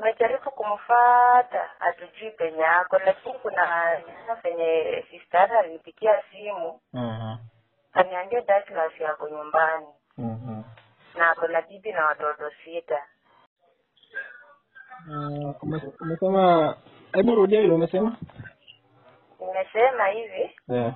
tumejaribu kumfata hatujui penye ako lakini kuna jana penye sister alinipigia simu Mhm. kaniambia Douglas yako nyumbani Mhm. na ako na bibi na watoto sita Mm, ume- umesema hebu rudia ile umesema nimesema hivi yeah.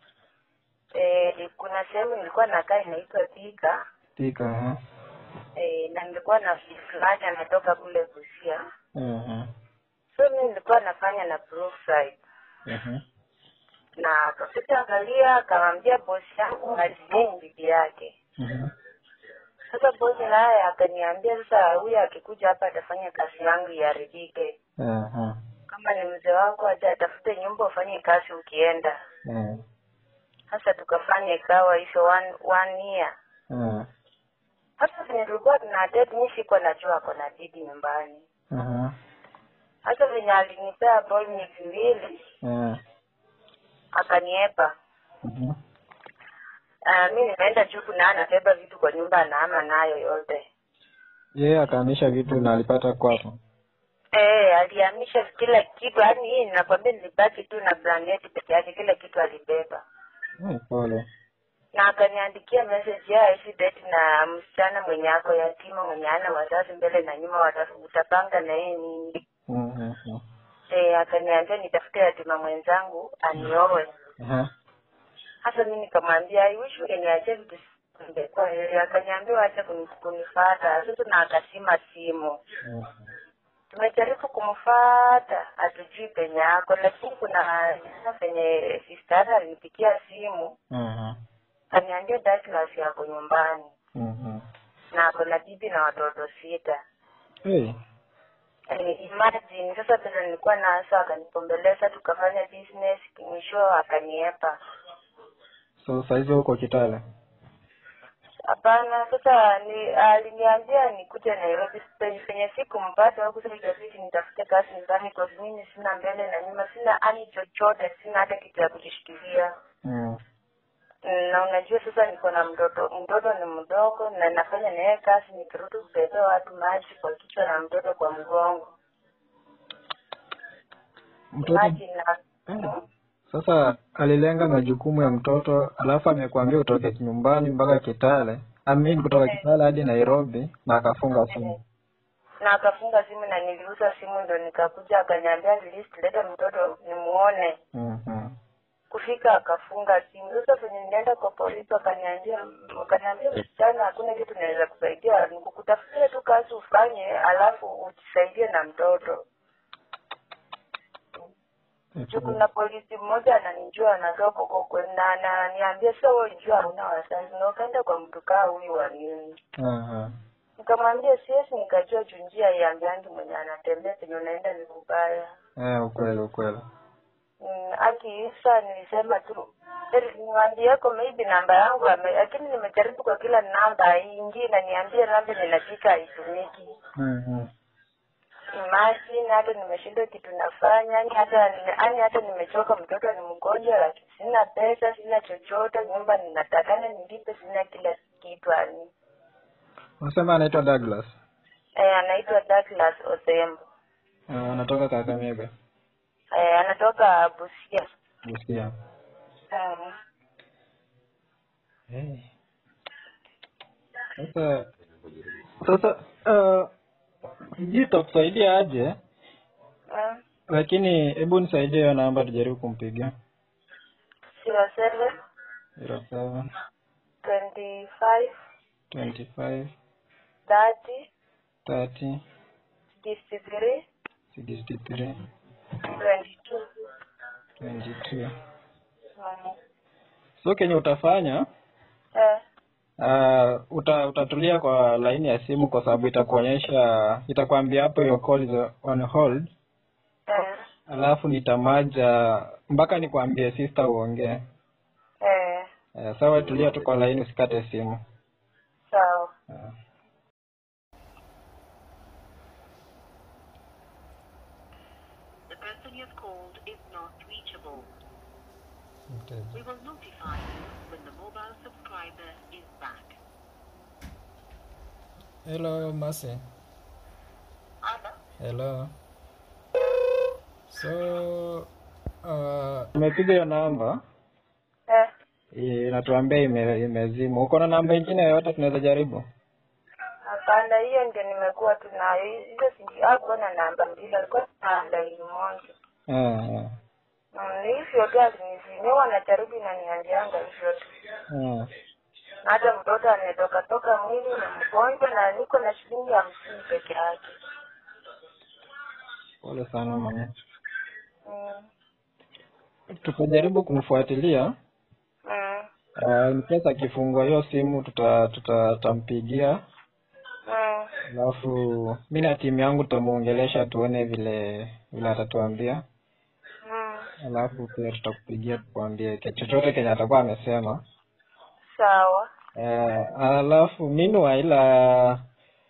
eh, kuna sehemu nilikuwa nakaa inaitwa Thika tika eh. eh, na nilikuwa na fulani anatoka kule Busia Mhm. so mi nilikuwa nafanya na Brookside Mhm. na akafika angalia akamwambia bosi yangu alineni bibi yake Mhm. sasa bosi naye akaniambia sasa huyu akikuja hapa atafanya kazi yangu iharibike Mhm. kama ni mzee wako aja atafute nyumba ufanye kazi ukienda Mhm. sasa tukafanya ikawa hizo one, one year Mhm. sasa venye tulikuwa tuna date mi sikuwa najua ako na bibi nyumbani Mhm. sasa venye alinipea ball miezi mbili Mhm. akaniepa Mhm. uh, mi nimeenda juku na anabeba vitu kwa nyumba anaama nayo yote yeye akahamisha vitu na alipata kwako Eh, alihamisha kila kitu yaani hii ninakwambia nilibaki tu na blanketi peke yake kila kitu alibeba Eh, pole na akaniandikia message ya hizi date na msichana mwenye ako yatima mwenye ana wazazi mbele na nyuma wata- utapanga na yeye nini Mhm. eh, akaniambia nitafute yatima mwenzangu anioe Aha. hasa mi nikamwambia I wish ungeniachia vitu ingekuwa heri akaniambia wacha kuni- kunifata sasa na akasima simu Mhm. tumejaribu kumfata hatujui penye ako lakini kuna jana penye sister alinipigia simu Mhm. kaniambia Douglas yako nyumbani Mhm. na ako na bibi na watoto sita Hey. Eh, imagine sasa pesa nilikuwa naso akanipombeleza tukafanya business mwisho akaniepa so saizi uko kitale hapana sasa ni aliniambia nikuje nairobi penye penye sikumpata huku sasa ikabidi nitafute kazi nyumbani kwa sababu mimi sina mbele na nyuma sina ani chochote sina hata kitu ya kujishikilia Mhm. na unajua sasa niko na mtoto mtoto ni mdogo na nafanya naye kazi nikirudi kubebea watu maji kwa kichwa na mtoto kwa mgongo mtoto maji na Eh. sasa alilenga majukumu ya mtoto alafu amekuambia utoke nyumbani mpaka kitale amin kutoka kitale hadi nairobi na akafunga simu na akafunga simu na niliuza simu ndo nikakuja akaniambia at least leta mtoto nimuone Mhm. kufika akafunga simu sasa venye nilienda kwa polisi wakaniambia wakaniambia msichana hakuna kitu naweza kusaidia nikukutafutia tu kazi ufanye alafu ujisaidie na mtoto juu kuna polisi mmoja ananijua anatoka huko kwe- na ananiambia sasa wewe jua hauna wazazi na ukaenda kwa mtu kaa huyu wa nini Aha. nikamwambia siwezi nikajua juu njia iambiangi mwenye anatembea penye unaenda ni kubaya Eh, ukweli ukweli Mm, akiisa nilisema tu "Heri niwaambieko maybe namba yangu ame- lakini nimejaribu kwa kila namba haingii na niambie namba ninapika haitumiki Mhm. imagine hata nimeshindwa kitu nafanya yani hata yani hata nimechoka mtoto ni mgonjwa lakini sina pesa sina chochote nyumba ninatakana nilipe sina kila kitu ani unasema anaitwa douglas eh, anaitwa Douglas Osembo Eh, anatoka kakamega eh, anatoka Busia Busia. mm. Hey. Sasa sasa uh, sijui tutakusaidia aje Mm. lakini hebu nisaidie hiyo namba tujaribu kumpigia zero seven zero seven twenty five twenty five thirty thirty sixty three sixty three twenty two twenty two mm. so kenye utafanya eh, uh, uta, utatulia kwa laini ya simu kwa sababu itakuonyesha itakwambia hapo your call is on hold eh, alafu nitamaja mpaka nikwambie sister uongee eh, uh, sawa tulia tu kwa laini usikate simu sawa uh. The person you have called is not reachable. We will notify you when the mobile subscriber is back. hello masi Ama? Hello. So uh, tumepiga hiyo namba Eh, inatuambia ime, imezima. Uko na namba ingine yoyote tunaweza jaribu? hapana, hiyo ndio nimekuwa tu nayo. Hizo sijui hakuwa na namba mbili, alikuwa na laini moja. Ah, ah, Mm, ni hivyo tu alinizimia, wanajaribu inaniambianga hivyo tu. ah. Na hata mtoto ametoka toka mwili na mgonjwa, na niko na shilingi hamsini peke yake. Pole sana mama. Mm. Tutajaribu kumfuatilia. Mm. Uh, in case akifungua hiyo simu tuta tutampigia Mm. alafu mi na timu yangu tutamuongelesha tuone vile vile atatuambia Mm. alafu pia tutakupigia tukuambie ke- chochote kenye atakuwa amesema Sawa. uh, alafu meanwhile uh,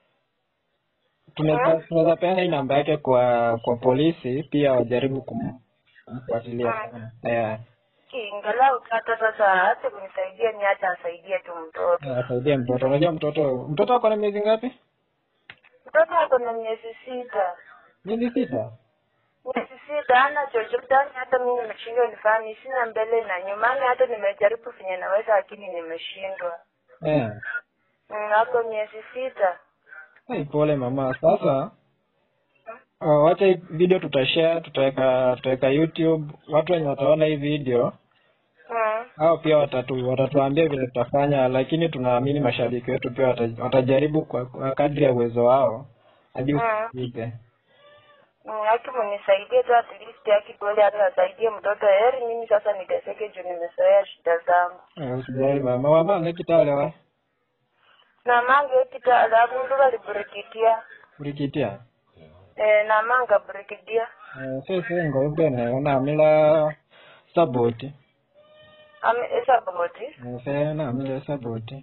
tunaweza tunaweza peana hii namba yake kwa kwa polisi pia wajaribu kum- kumfuatilia yeah. Ingalau hata sasa hata kunisaidia ni hata asaidie tu mtoto. asaidie mtoto unajua mtoto mtoto ako na miezi ngapi Mtoto ako na miezi sita. miezi sita Miezi sita hana chochote, yani hata mimi nimeshindwa nifanye, sina mbele na nyuma, yani hata nimejaribu venye naweza, lakini nimeshindwa. yeah. Mm, Ako miezi sita. Hey, pole mama. Sasa uh, wacha hii video tutashare, tutaweka tutaweka YouTube. Watu wenye wataona hii video Mm. hao pia watatu watatuambia vile tutafanya, lakini tunaamini mashabiki wetu pia wata, watajaribu kwa, kwa kadri ya uwezo wao hadi Mm. ufike. Mm, Haki munisaidie tu at least, haki kweli hata asaidie mtoto. Heri mimi sasa niteseke juu nimezoea shida zangu. Eh, Usijali mama, mama nekitale wa namanga ekitala abundu baliburikitia ulikitia eh, namanga burikidia eh, sese ngobene unamila saboti Ame- esaboti eh, se namila saboti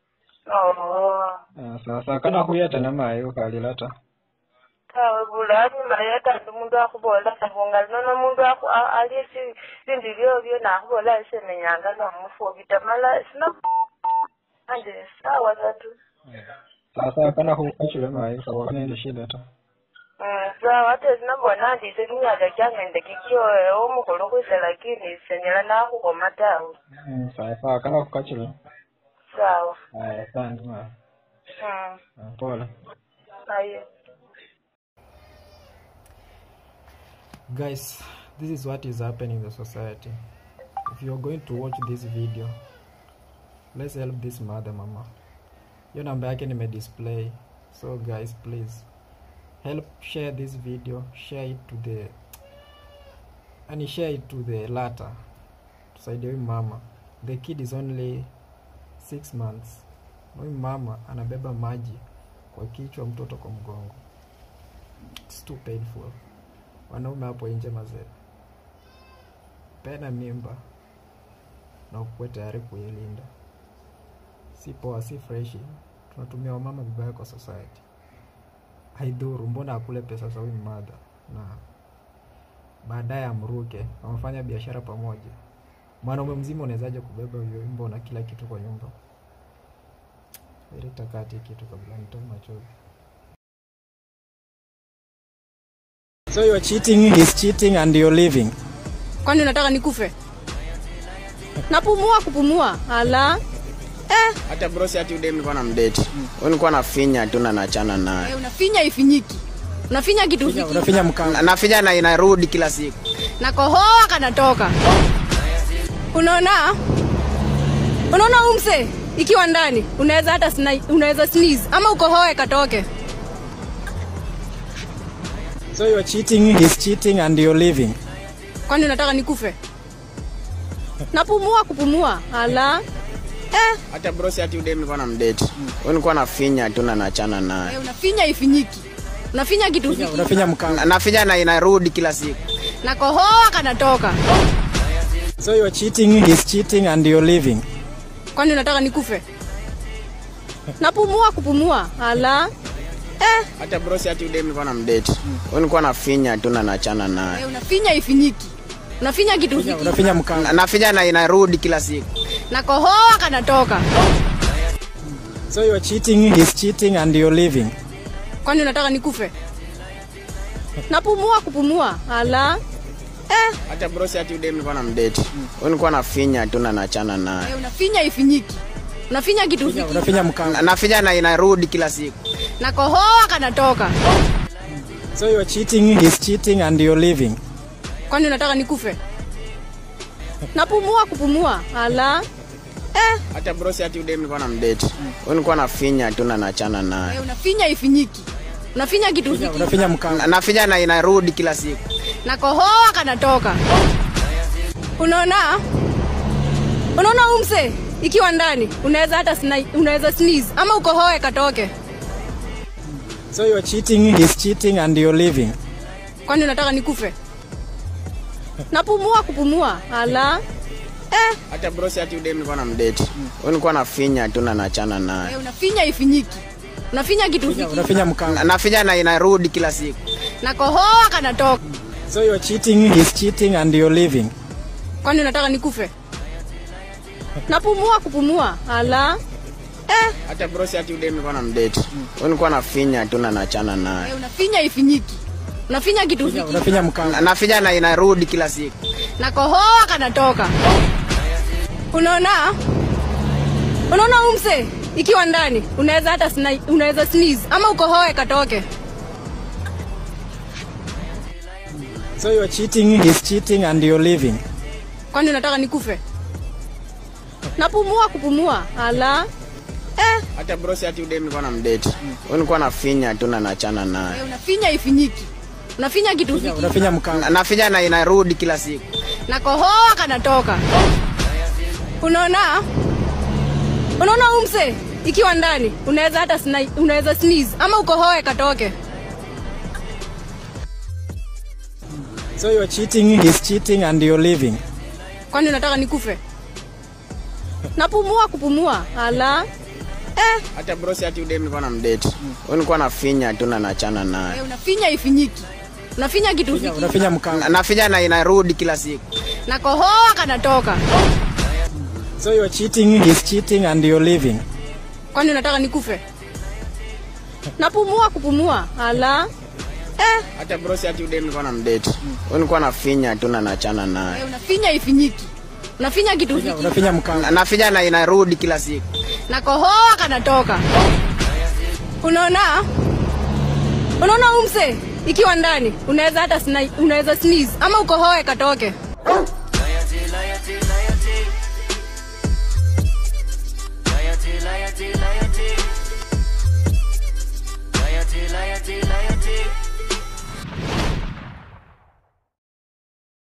oo eh, sasa kana khuyeta namayi ukhalilata tawe bulabi mayeta ndi mundu akhubola sabunga nono mundu akhu- a- alye si- bindu byobyo nakhubola semenyanga nomufubita mala sina ande sawa tatu sasa kana khukachule mayi khawa nende shida ta Mm, sawa ate sinabona ndise kimyaka kyangende kikyo omukhulu khwise lakini senyela nakhukhoma tawe Mm, sawa sawa kana khukachule sawa aya asante mayi Mm, Ah, pole aye guys this is what is happening in the society if you're going to watch this video let's help this mother mama hiyo namba yake nimedisplay so guys please help share this video share it to the and share it to the latter tusaidie huyu mama the kid is only six months na huyu mama anabeba maji kwa kichwa mtoto kwa mgongo it's too painful wanaume hapo nje mazee pena mimba na ukuwe tayari kuilinda si poa si freshi tunatumia wamama vibaya kwa society haidhuru mbona akule pesa za huyu mmadha na baadaye amruke wamefanya biashara pamoja mwanaume mzima unawezaje kubeba huyo wimbo na kila kitu kwa nyumba ilitakati kitu kabla nitoe machozi so you are cheating he's cheating and you're living kwani unataka nikufe napumua kupumua ala eh, hata brosi hati ude nilikuwa na mdeti mm. nilikuwa nafinya tu na nachana naye eh, unafinya ifinyiki unafinya kitu fiki unafinya mkanga Na- nafinya na inarudi kila siku na kohoa kanatoka unaona unaona umse ikiwa ndani unaweza hata sni- unaweza sneeze ama ukohoe katoke so you are cheating he's cheating and you're living kwani unataka nikufe napumua kupumua ala eh, hata brosi hati ude nilikuwa na mdeti mm. nilikuwa nafinya tu na nachana naye eh, unafinya ifinyiki unafinya kitu fiki unafinya mkanga Na- nafinya na inarudi kila siku na kohoa kanatoka so you are cheating he's cheating and you're living kwani unataka nikufe napumua kupumua ala eh, hata brosi hati ude nilikuwa na mdeti mm. nilikuwa nafinya tu na nachana naye eh, unafinya ifinyiki unafinya kitu fiki unafinya mkanga Na- nafinya na inarudi kila siku na kohoa kanatoka so you are cheating he's cheating and you're living kwani unataka nikufe napumua kupumua ala eh, Hata bro si ati udem nilikuwa na mdate. Wewe nilikuwa nafinya tu na nachana naye. eh, unafinya ifinyiki unafinya kitu Unafinya- unafinya mkanga Na- Nafinya na inarudi kila siku. na kohoa kanatoka so you're cheating he's cheating and you're leaving kwani unataka nikufe napumua kupumua ala eh, Hata bro si ati udem nilikuwa na mdate. Wewe nilikuwa nafinya tu na nachana naye. eh, unafinya ifinyiki unafinya kitu unafinya mkanga Na- Nafinya na inarudi kila siku. na kohoa kanatoka unaona unaona umse ikiwa ndani unaweza hata sni- unaweza sneeze ama ukohoe katoke so you're cheating he's cheating and you're leaving kwani unataka nikufe napumua kupumua ala eh, Hata bro si ati udem nilikuwa na mdate. Wewe nilikuwa nafinya tu na nachana naye. eh, unafinya ifinyiki unafinya kitu unafinya mkanga Na- Nafinya na inarudi kila siku. na kohoa kanatoka so you're cheating he's cheating and you're leaving kwani unataka nikufe napumua kupumua ala eh, Hata bro si ati udem nilikuwa na mdate. Wewe nilikuwa nafinya tu na nachana naye. eh, unafinya ifinyiki unafinya kitu unafinya mkanga Na- Nafinya na inarudi kila siku. na kohoa kanatoka unaona unaona umse ikiwa ndani unaweza hata sni- unaweza sneeze ama ukohoe katoke so you're cheating he's cheating and you're leaving kwani unataka nikufe napumua kupumua ala eh, Hata bro si ati udem nilikuwa na mdate. Wewe nilikuwa nafinya tu na nachana naye. eh, unafinya ifinyiki unafinya kitu unafinya mkanga Na- Nafinya na inarudi kila siku. na kohoa kanatoka unaona unaona umse ikiwa ndani unaweza hata sni- unaweza sneeze ama ukohoe katoke so you're cheating he's cheating and you're leaving kwani unataka nikufe napumua kupumua ala eh, Hata bro si ati udem nilikuwa na mdate. Wewe nilikuwa nafinya tu na nachana naye. eh, unafinya ifinyiki unafinya kitu unafinya mkanga Na- Nafinya na inarudi kila siku. na kohoa kanatoka so you're cheating he's cheating and you're leaving kwani unataka nikufe napumua kupumua ala eh, Hata bro si ati udem nilikuwa na mdate. Wewe nilikuwa nafinya tu na nachana naye. eh, unafinya ifinyiki unafinya kitu unafinya mkanga Na- Nafinya na inarudi kila siku. na kohoa kanatoka unaona unaona umse ikiwa ndani unaweza hata sni- unaweza sneeze ama ukohoe katoke